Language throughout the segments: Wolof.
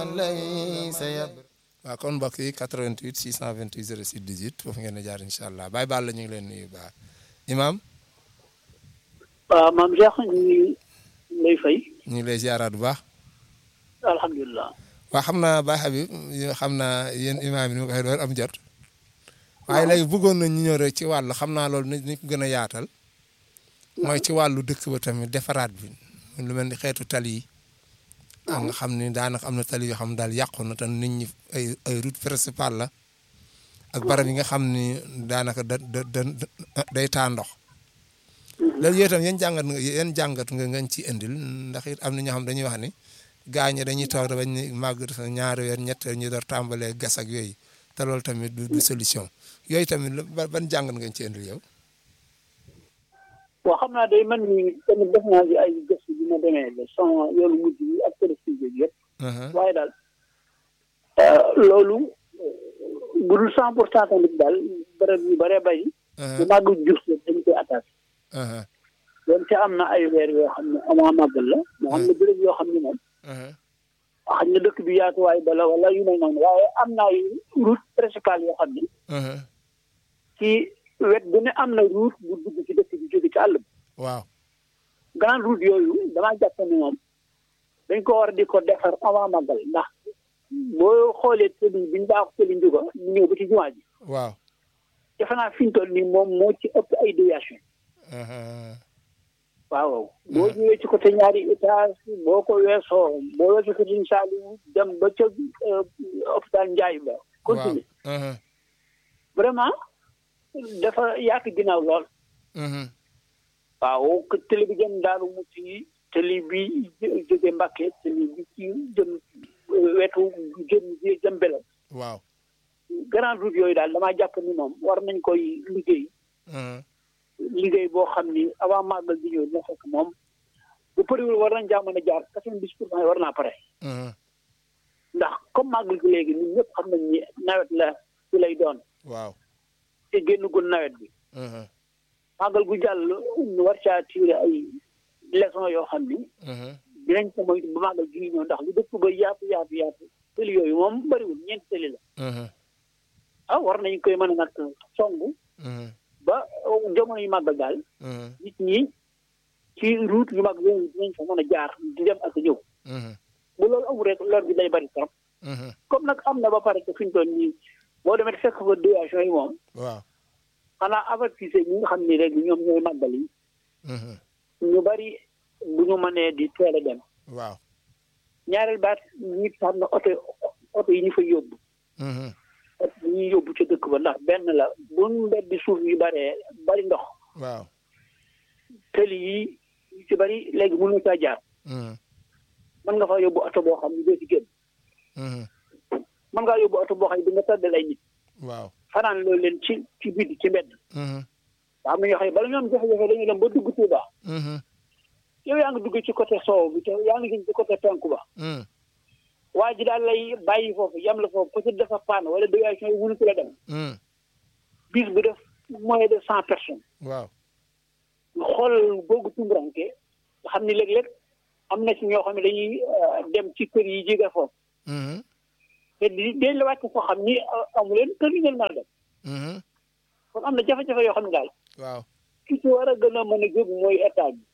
waaw kon mbokk yi 88 628 06 18 foofu ngeen di jaar incha allah Baye Balla ñu ngi leen nuyu baax Imaam. waaw maam Cheikh ñu ngi lay fay. ñu ngi lay ziaraat bu baax. alhamdulilah. waaw xam naa Baye Habib xam naa yéen imaam yi ni ma ko waxee doon am jot. waaye léegi bëggoon nañ ñu ñëw rek ci wàllu xam naa loolu ni ko gën a yaatal. mooy ci wàllu dëkk ba tamit defaraat bi lu mel ni xeetu tali yi. ak nga xam ni daanaka am na tali yoo xam ne daal yàqu na te nit ñi ay ay route principale la. ak barab yi nga xam ni daanaka da da da day taa ndox. loolu yooyu tam yan jàngat nga yan jàngat nga ngañ ci indil ndax it am na ñoo xam dañuy wax ni gaañ dañuy toog bañ ni màgg sa ñaari weer ñett weer ñu door tàmbalee gas ak yooyu te loolu tamit du du solution yooyu tamit ban jàngat ngañ ci indil yow. waaw xam naa day man ni tamit def naa ci ay gëstu bi ma demee ba sama yoonu mujj bi ak télévision bi yëpp. waaye daal loolu bu dul cent pour cent tamit daal bërëb yu bëree bëri. bu màgg jur dañ koy attaqué. doon te am na ay weer yoo xam ne amaa màggal la moo xam ne béréb yoo xam ne moom xam ne dëkk bi yaatuwaay bala wala yu mel noonu waaye am na ay route principale yoo xam ne ci wet bu ne am na route bu dugg ci dëkk bi jóge ci àll bi waaw grande route yooyu damaa jàpp ne moom dañ ko war di ko defar avant màggal ndax boo xoolee tëli bi ñu baax tëli njuga ñu ñëw ba ci jumaa ji waaw defe naa fi ñu toll nii moom moo ci ëpp ay déviation waaw boo ñëwee ci côté ñaari étage boo ko weesoo boo weesoo ko Sëriñ Saaliw dem ba ca hôpital Njaay ba continuer vraiment dafa yaatu ginnaaw lool waaw télé bi jëm Daaru Muxti télé bi jóge Mbàkke télé bi ci jëm wetu jëm jëm Belel waaw grande route yooyu daal damaa jàpp ni moom war nañ koy liggéey liggéey boo xam ni avant màggal bi ñëw dina fekk moom bu përiwul war nañ jaa mën a jaar quatre-vingt-dix pour cent war naa pare ndax comme màggal gi léegi ñun ñëpp xam nañ ni nawet la ci lay doon waaw te génnagul nawet bi màggal gu jàll ñu war caa tiire ay leçon yoo xam ni dinañ ko moytu ba màggal gi ñëw ndax lu dëkk ba yaatu yaatu yaatu tëli yooyu moom bëriwul ñeenti tëli la ah war nañ koy mën a nag songu ba jamono yu màggal daal nit ñi ci route yu mag yooyu dinañ fa mën a jaar di dem ak ñëw bu loolu amul rek lor bi day bari trop comme nag am na ba pare que fi ñu toll nii boo demee fekk fa déviation yi moom waaw xanaa avertise ñi nga xam ni rek ñoom ñooy màggal yi ñu bari bu ñu mënee di teel a dem waaw ñaareel baat ñi xam ne oto oto yi ñu fa yóbbu oto yi ñuy yóbbu ca dëkk ba ndax benn la bu mbeddi suuf yu baree bari ndox waaw tëli yi yu ci bari léegi mënu caa jaar mën nga fa yóbbu oto boo xam ne doo ci génn mën ngaa yóbbu oto boo xam ne di nga tàddal ay nit waaw fanaan loolu leen ci ci biti ci mbedd waa am na ñoo xam ne bala ñoom jafe-jafe dañuy dem ba dugg Tuuba yow yaa ngi dugg ci côté soow bi te yaa ngi gis ci côté penku ba waa ji daal lay bàyyi foofu yam la foofu peut-être dafa panne wala déviation yi mënu la dem bis bu def moins de cent personnes waaw nga xool boogu tumuranke nga xam ni léeg-léeg am na ci ñoo xam ne dañuy dem ci kër yi jóge foofu te di dañ la wàcc foo xam ni amu leen kër yi ngeen mën a dem kon am na jafe-jafe yoo xam ne daal waaw ki ci war a gën a mën a jóg mooy état bi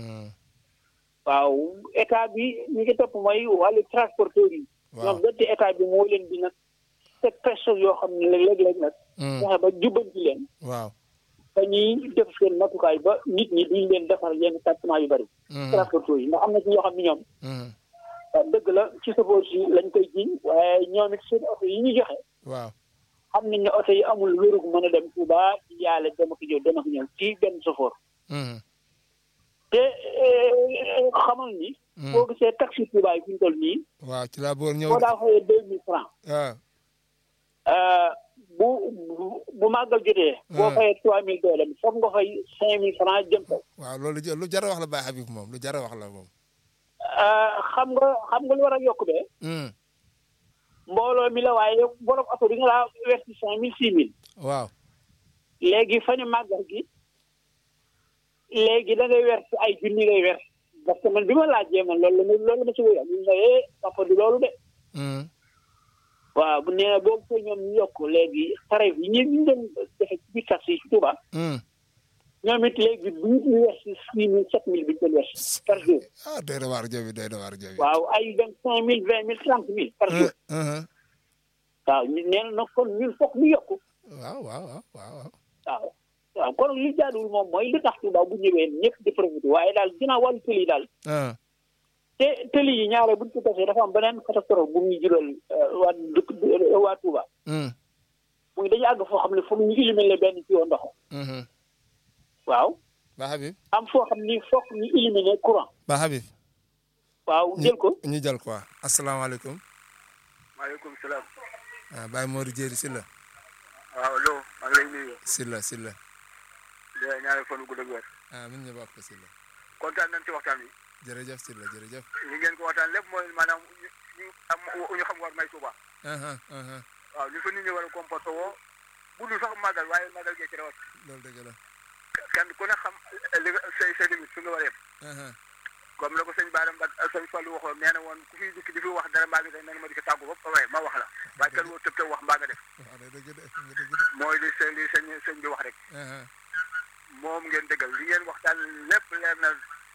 waaw état bi ñi ngi topp mooy wàllu transporteur yi ñoom donte état bi moo leen di nag teg pression yoo xam ne léeg-léeg nag fexe ba jubbanti leen waaw te ñuy def seen matukaay ba nit ñi duñ leen defar yenn traitement yu bëri transporteur yi ndax am na ci ñoo xam ne ñoom dëgg la ci safoor si lañ koy jiñ waaye ñoom it seen oto yi ñu joxe waaw xam nañ ne oto yi amul wérug mën a dem Touba ci yaale dem ak ñëw dem ak ñëw ci benn safoor te xamal ni boo gisee taxi Touba yi fi ñu toll nii waaw ci laa boor ñëw boo daa fayee deux mille francs waaw bu bu màggal jotee boo fayee trois mille doolem foog nga fay cinq mille francs jëm kaw waaw loolu lu jar a wax la Baye Habib moom lu jar a wax la moom xam nga xam nga lu war a yokk bee mbooloo mi la waaye borom oto bi nga laa wersi cinq mille six mille waaw léegi fa ne màggal gi léegi da ngay wersi ay junni ngay wers parce que man bi ma laajee man loolu la loolu ma ci wéyal ñu ne papa du loolu de waaw bu nee boobu ko ñoom ñu yokk léegi tarif yi ñu ñu doon defe ci biir taxi yi ci Touba ñoom it léegi bu ñu wees si six mille sept mille bi ñu doon wees par jour ah doy na waar jobi doy na waar jobi waaw ay vingt cinq mille vingt mille trente mille par jour waaw ñu nee na nag kon ñun foog ñu yokk waaw waaw waaw waaw waaw waaw kon li jaaduwul moom mooy li tax Touba bu ñëwee ñëpp di profité waaye daal ginnaaw wàllu tëli daal te tëli yi ñaare buñ ko tasee dafa am beneen catastrophe bu muy jural waa dëkk waa Touba muy dañu àgg foo xam ne foog ñu éliminer benn ci yoon ndox waaw ba Habib am foo xam ni foog ñu éliminer courant ba Habib waaw jël ko ñu jël quoi asalaamaaleykum maaleykum salaam. ah Baye Modou Dieri Sylla waaw allo maa ngi lay nuyu. Sylla Sylla di la ñaanal fan wu gudd ak wér. ah min ñu bokk Sylla kontaan nañ ci waxtaan wi. jërëjëf Sylla jërëjëf li ngeen ko waxtaan lépp mooy maanaam ñu ñu am ñu xam war may Tuuba. aha aha waaw li fa nit ñi war a comporté woo bu dul sax màggal waaye màggal gee ci rawat loolu dëgg la kenn ku ne xam li nga say say limite fi nga war a yem. aha comme la ko sëñ Baara Mbak sëñ Fallou waxoon nee na woon ku fi dikk di fi wax dara mbaa nga def na nga ma di ko tàggu ba ba ma wax la waaye kenn woo tëb tëb wax mbaa nga def waaw day dëgg de nga dëgg de mooy li sëñ li sëñ sëñ bi wax rek aha moom ngeen dëggal li ngeen waxtaan lépp leer na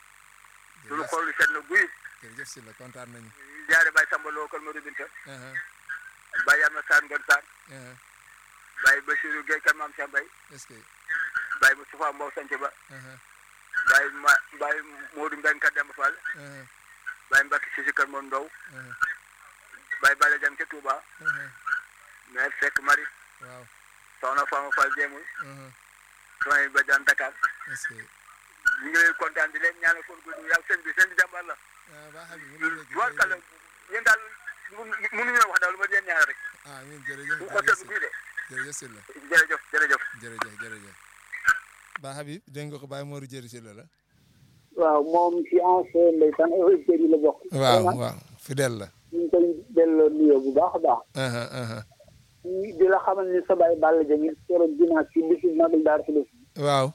suñu xol seet na guy jërëjëf Sylla kontaan nañu jaare Baye Samba Lo Kër Modou Binta aha Baye Yamna Sane Ngon Sane aha Baye Bassirou Gueye Kër Maam Cheikh Mbaye est-ce que Baye Moustapha Mbow Sanc Ba aha Baye ma Baye Modou Mbeng Kër Demba Fall aha Baye Mbacke Sisi Kër Mon Ndow aha Baye Bala Jang ca Touba aha maire Seck Marie waaw Soxna Fama Fall Jéemul aha soxna ba daan Dakar est-ce que ñu ngi leen kontaan di leen ñaanal fan gudd yàlla sëñ bi sëñ bi jàmbaar la ah ba Habib mu ngi dégg warkala yéen daal mënuñoo wax daal lu ma leen ñaanal rek ah min jërëjëf bu ko seetlu guy de jërëjëf Sylla jërëjëf jërëjëf jërëjëf jërëjëf ba Habib dégg nga ko Baye Modou Dieri Sylla la waaw moom ci ancien ndeysaan auditeurs yi la bokk waaw vraiment waaw fidèle la ñu ngi koy delloo nuyoo bu baax a baax aha aha di la xamal ni sa baay Balla Dieng keroog dinaa ci bisu magal daar si def waaw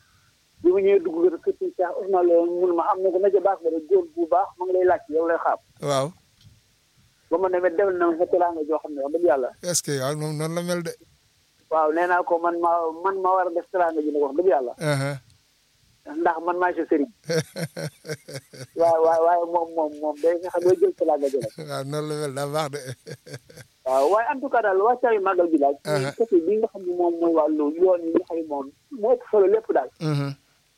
bi mu ñëwee dugg kër kër Cheikh Ousmane Lo mun ma am na ko na ca baax ba rek góor bu baax ma ngi lay laaj yow lay xaar waaw ba ma demee defal na ma sa teraanga joo xam ne wax dëgg yàlla est-ce que waaw moom noonu la mel de waaw nee naa ko man ma man ma war a def teraanga ji nag wax dëgg yàlla aha ndax man maa sa sëriñ waaw waaw waaye moom moom moom day nga xam ne jël teraanga ji nag waaw noonu la mel daa baax de waaw waaye en tout cas daal wàccaayu màggal bi daal Uh-huh. ci côté bi nga xam ne moom mooy wàllu yoon yi nga xam ne moom moo ëpp solo lépp daal mhm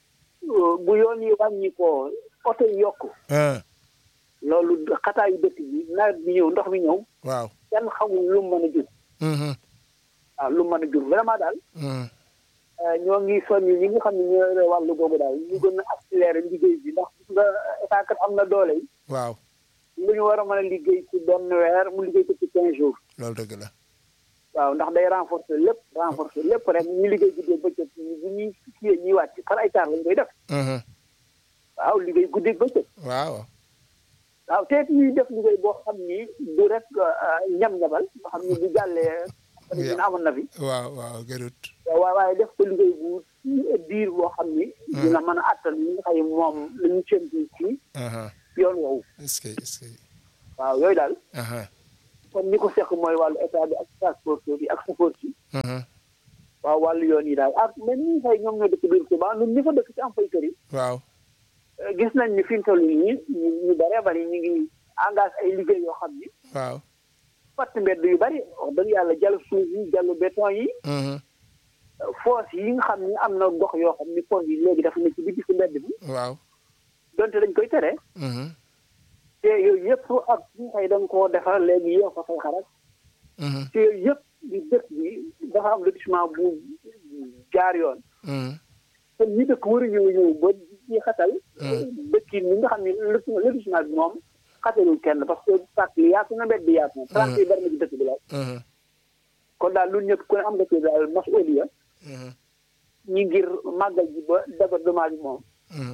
bu yoon yi wàññi ko oto yi yokk ah loolu xataayu dëkk bi nawet bi ñëw ndox mi ñëw waaw kenn xamul lu mu mën a jur mhm waaw lu mu mën a jur vraiment daal mhm euh, ñoo ngi soññi ñi nga xam ne ñoo yore wàllu googu daal ñu gën a accéléré liggéey bi ndax gis nga état kat am na doole yi waaw lu ñu war a mën a liggéey ci benn weer mu liggéey ko ci quinze jours loolu dëgg la waaw ndax day renforcer lépp renforcer lépp rek ñu liggéey guddee bëccëg bu ñuy kiyee ñuy wàcc par ay taar lañ koy def mhm waaw liggéey guddee bëccëg waaw waaw te it ñuy def liggéey boo xam ni du rek ñam-ñamal nga xam ni bu jàllee dina amoon na fi waaw waaw gërut waaw waaye def ko liggéey bu diir boo xam ni dina mën a attan ñi nga xam ne moom la ñu séntu ci aha yoon woowu est-ce que est-ce que waaw yooyu daal aha kon ñi ko seq mooy wàllu état bi ak transporteur yi ak chauffeur yi mhm waaw wàllu yoon yi daal ak même ñi nga xam ne ñoom ñoo dëkk biir Touba ñun ñi fa dëkk ci am fay kër yi waaw eh, gis nañ ni fi mu toll nii ñu ñu bëree bëri ñu ngi engagé ay liggéey yoo xam ni waaw fatt mbedd yu bëri wax dëgg yàlla jàll suuf yi jàll béton yi mhm foos yi nga xam ni am na gox yoo xam ni pont yi léegi dafa ne ci biir ci mbedd bi waaw donte dañ koy tere mhm te yooyu yëpp ak ñi nga xëy da nga koo defar léegi yoo fa fay xarak mhm te yooyu yëpp di dëkk bi dafa am lotissement bu jaar yoon mhm kon ñi dëkk war a ñëw ñëw ba ci xatal Hmm. dëkk yi nga xam ne loti- lotissement bi moom xatalul kenn parce que pàcc yi yaatu na mbedd bi yaatu na trente yi bari na ci dëkk bi daal mhm kon daal lu ñëpp ku ne am nga ci daal masuliya mhm ñi ngir màggal ji ba débordement bi moom mhm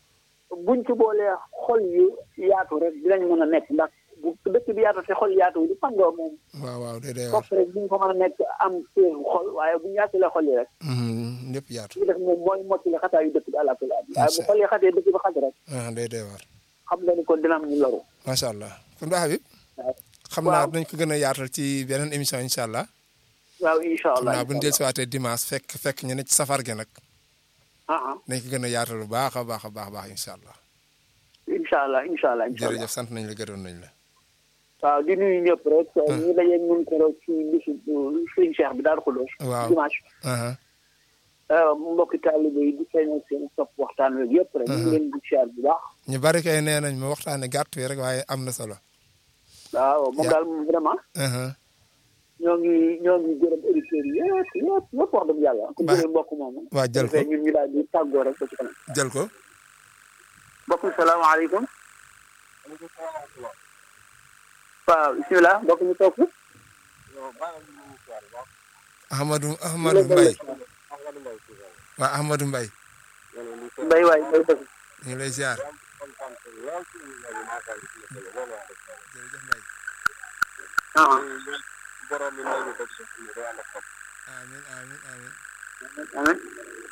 buñ ci boolee xol yu yaatu rek dinañ mën a nekk ndax bu dëkk bi yaatu te xol yaatu du fandoo moom waaw waaw day day war foofu rek buñ ko mën a nekk am seen xol waaye buñ yaatulee xol yi rek mhm lépp yaatu li def moom mooy mottali xataa yu dëkk bi àlla kulli waaye bu xol yi xatee dëkk bi xat rek ah day day war xam nga ni kon dina am ñu loru macha allah kon ba Habib waaw xam naa waaw. dañ ko gën a yaatal ci beneen émission incha allah waaw incha xam allah naa bu ñu dellusiwaatee dimanche fekk fekk ñu ne ci safar gi nag ah ah dañ ko gën a yaatal bu baax a baax a baax a baax incha allah incha allah incha allah incha allah jërëjëf sant nañ la gërëm nañ la waaw di nuyu ñëpp rek. ñu dajeeg ñun keroog ci bisu Sëriñ Cheikh bi daal Xuloos. waaw dimanche. aha mbokki taalibe yi di feeñal seen topp waxtaan wi yëpp rek. ñu ngi leen di siyaar bu baax. ñu bari kay nee nañ ma waxtaane gàtt wi rek waaye am na solo waaw moom Ya. daal moom vraiment aha ñoo ngi ñoo ngi gërëm auditeurs yi yëpp yëpp yëpp wax dëgg yàlla. ku Ba- jëlee mbokk moomu. waa jël ko defee ñun ñu daal di tàggoo rek ba ci kanam. jël ko mbokk mi salaamaaleykum. waaw bisimilah mbokk mi toog. Ahmadou Ahmadou Mbaye waa Ahmadou Mbaye mbay waay mbay dëgg. ñu ngi lay ziar jërëjëf Mbaye ah amin amin amin amiin.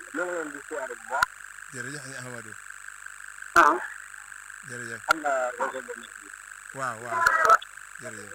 jërëjëf ñu Ahmadou ah jërëjëf waaw waaw jërëjëf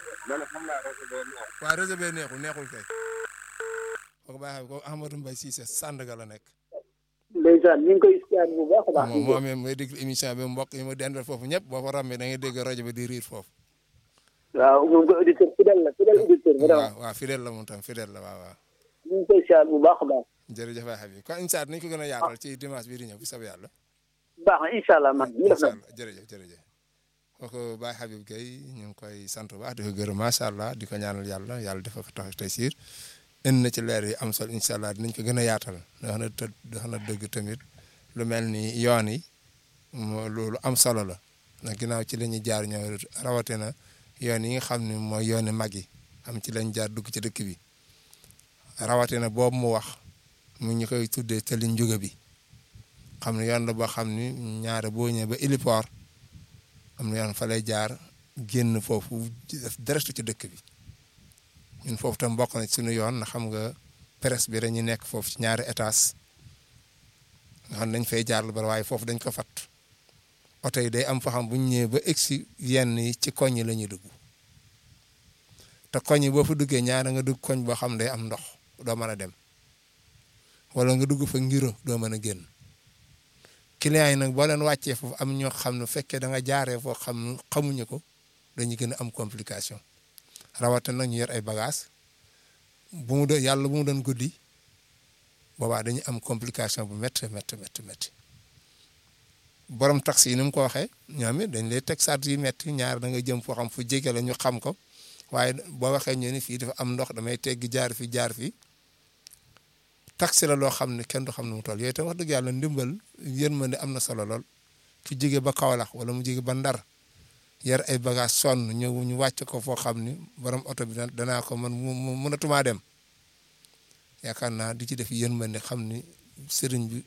waaw réseau bee neexul neexul kay kooku baax ko Ahmadou Mbaye Cissé Sandaga la nekk ndeysaan ñu ngi koy siyaar bu baax a baax. moom moo amee may déglu émission bi mbokk yi ma dendal foofu ñëpp boo fa ràmmee da ngay dégg rajo bi di riir foofu waaw moom ko auditeur fidèle la fidèle auditeur vraiment. waaw waaw fidèle la moom tam fidèle la waaw waaw ñu ngi koy siyaar bu baax a baax. jërëjëf waay Habib kon incha allah nañu ko gën a yaatal ci dimanche bii di ñëw bu soobee yàlla baax na incha allah man ñu def incha na. allah jërëjëf jërëjëf kooku Baye Habib Gueye ñu ngi koy sant bu baax di ko gërëm macha allah di ko ñaanal yàlla yàlla dafa ko tax tey siir indi na ci leer yi am solo incha allah dinañ ko gën a yaatal wax na të wax na dëgg tamit lu mel ni yoon yi moo loolu am solo la ndax ginnaaw ci la ñuy jaar ñoo rawatina yoon yi nga xam ne mooy yooni mag yi am ci lañ jaar dugg ci dëkk bi rawatina boobu mu wax mu ñu koy tuddee tali njuga bi xam ne yoon la boo xam ni ñaare boo ñëwee ba héliport am na yoon fa lay jaar génn foofu def direct ci dëkk bi ñun foofu tam bokk na ci suñu yoon na xam nga presse bi dañuy nekk foofu ci ñaari étage nga xam ne dañ fay jaar lu bari waaye foofu dañ ko fat oto yi day am fa xam bu ñu ñëwee ba egsi yenn yi ci koñ yi la ñuy dugg te koñ yi boo fa duggee ñaara nga dugg koñ boo xam day am ndox doo mën a dem wala nga dugg fa ngiro doo mën a génn clients yi nag boo leen wàccee foofu am ñoo xam ne fekkee da nga jaaree foo xam ne xamuñu ko dañuy gën a am complication rawatina nag ñu yor ay bagages bu mu doon yàlla bu mu doon guddi boobaa dañuy am complication bu métti métti métti métti borom taxi yi ni mu ko waxee ñoom it dañ lay teg sart yi métti ñaar da nga jëm foo xam fu jege la ñu xam ko waaye boo waxee ñu ni fii dafa am ndox damay teggi jaar fi jaar fi taxi la loo xam ne kenn du xam ne mu toll yooyu tam wax dëgg yàlla ndimbal yërmande am na solo lool ku jóge ba Kaolack wala mu jóge ba Ndar yar ay bagage sonn ñëw ñu wàcc ko foo xam ni borom oto bi danaa ko man mu mënatumaa dem yaakaar naa di ci def yërmande xam ni sëriñ bi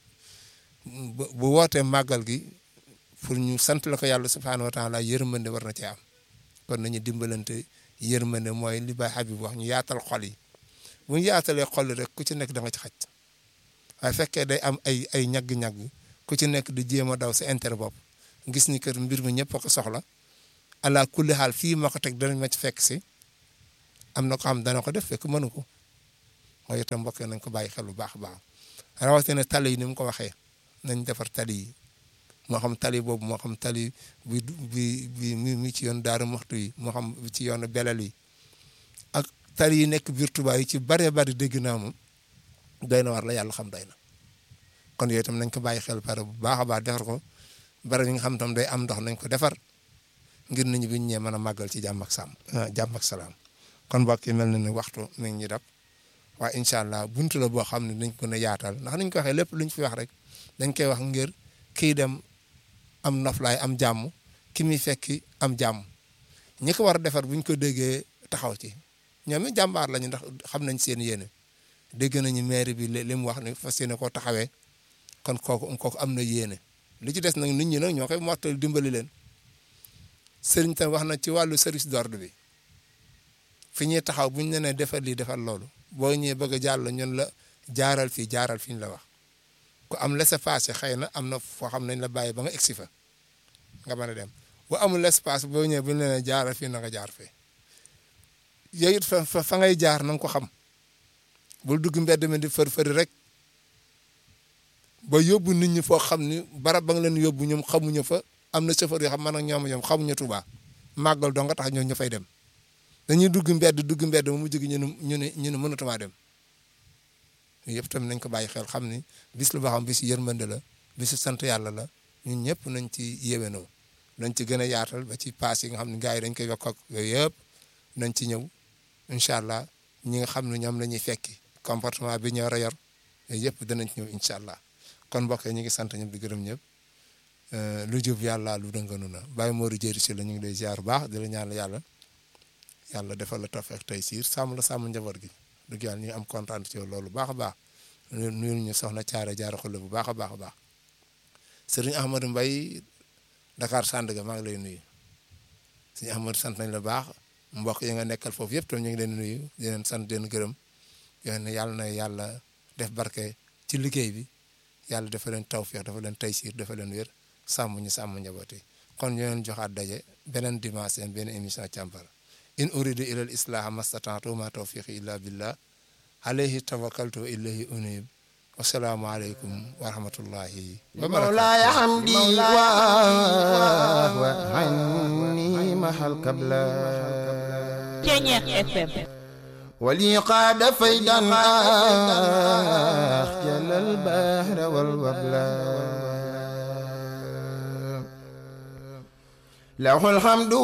bu wootee màggal gi pour ñu sant la ko yàlla subhaanahu wa taala yërmande war na ci am kon nañu dimbalante yërmande mooy li Baay Habib wax ñu yaatal xol yi bu ñu yaatalee xol rek ku ci nekk da nga ci xaj waaye fekkee day am ay ay ñagg-ñagg ku ci nekk di jéem a daw sa intérêt bopp gis ni kër mbir mi ñëpp a ko soxla ala kulli xaal fii ma ko teg danañ ma ci fekk si am na ko xam dana ko def fekk mënu ko mooy itam mbokk nañ ko bàyyi xel bu baax a baax rawatina tali yi ni mu ko waxee nañ defar tali yi moo xam tali boobu moo xam tali bi bi bi mi ci yoon daaru moxtu yi moo xam ci yoonu belal yi ak tali yi nekk biir Tuubaa yi ci bëree bëri dégg naa moom doy na war la yàlla xam doy na kon yooyu itam nañ ko bàyyi xel pare bu baax a baax defar ko bari yi nga xam tam day am ndox nañ ko defar ngir nañu bi ñu ñee mën a màggal ci jàmm ak sàmm jàmm ak salaam kon mbokk yi mel na ne waxtu mi ngi ñu dab waaye incha allah buntu la boo xam ne dañ ko ne yaatal ndax niñ ko waxee lépp luñ fi wax rek dañ koy wax ngir kii dem am noflaay am jàmm ki muy fekki am jàmm ñi ko war a defar buñ ko déggee taxaw ci ñoom it jàmbaar lañu ndax xam nañ seen yéene dégg nañu maire bi li mu wax ne fas yéene koo taxawee kon kooku kooku am na yéene li ci des nag nit ñi nag ñoo koy mottali dimbali leen sëriñ tam wax na ci wàllu service d'ordre bi fi ñuy taxaw buñ ne nee defal lii defal loolu boo ñëwee bëgg a jàll ñun la jaaral fii jaaral fi ñu la wax ku am laissez-passer xëy na am na foo xam nañ la bàyyi ba nga egsi fa nga mën a dem bu amul laissez-passer boo ñëwee buñ la nee jaaral fii na nga jaar fee yooyu it fa fa ngay jaar na nga ko xam bul dugg mbedd mi di fër fëri rek ba yóbbu nit ñi foo xam ni barab ba nga leen yóbbu ñoom xamuñu fa am na chauffeur yoo xam man ak ñoom ñoom xamuñu Tuubaa màggal dong nga tax ñoo ñu fay dem dañuy dugg mbedd dugg mbedd mu mujj gi ñu ne ñu ne ñu ne mënatumaa dem yëpp tamit nañ ko bàyyi xel xam ni bis lu boo xam bis yërmande la bisu sant yàlla la ñun ñëpp nañ ci yéwénoo nañ ci gën a yaatal ba ci paas yi nga xam ne gars yi dañ koy yokk ak yooyu yëpp nañ ci ñëw incha allah ñi nga xam ne ñoom la ñuy fekki comportement bi ñu war a yor yooyu yëpp danañ ci ñëw incha allah kon mbokk yi ñu ngi sant ñëpp di gërëm ñëpp lu jub yàlla lu dënganu na Baye Modou Diéry si la ñu ngi lay ziar bu baax di la ñaan yàlla yàlla defal la tawfeex tey siir sàmm la sàmm njaboot gi dëgg yàlla ñu am kontaan ci yow loolu baax a baax nuyul ñu soxna caare jaara xulle bu baax a baax a baax sëriñ Ahmadou Mbaye Dakar Sandaga maa ngi lay nuyu sëriñ Ahmadou sant nañ la baax mbokk yi nga nekkal foofu yëpp tam ñu ngi leen nuyu di leen sant di leen gërëm yow ne yàlla na yàlla def barke ci liggéey bi yàlla dafa leen tawfeex dafa leen taysiir dafa leen wér sàmm ñu sàmm njaboot yi kon ñu leen joxaat daje beneen dimanche seen benn émission càmpara in uridu ila al islaha mastataatu ma tawfiqi illa billah alayhi tawakkaltu wa ilayhi unib wasalaamu aleykum wa rahmatullahi wa مولاي حمدي وعني محل قبلا Ceñeex FM ولي قاد فيدا أخجل البحر والوبلا له الحمد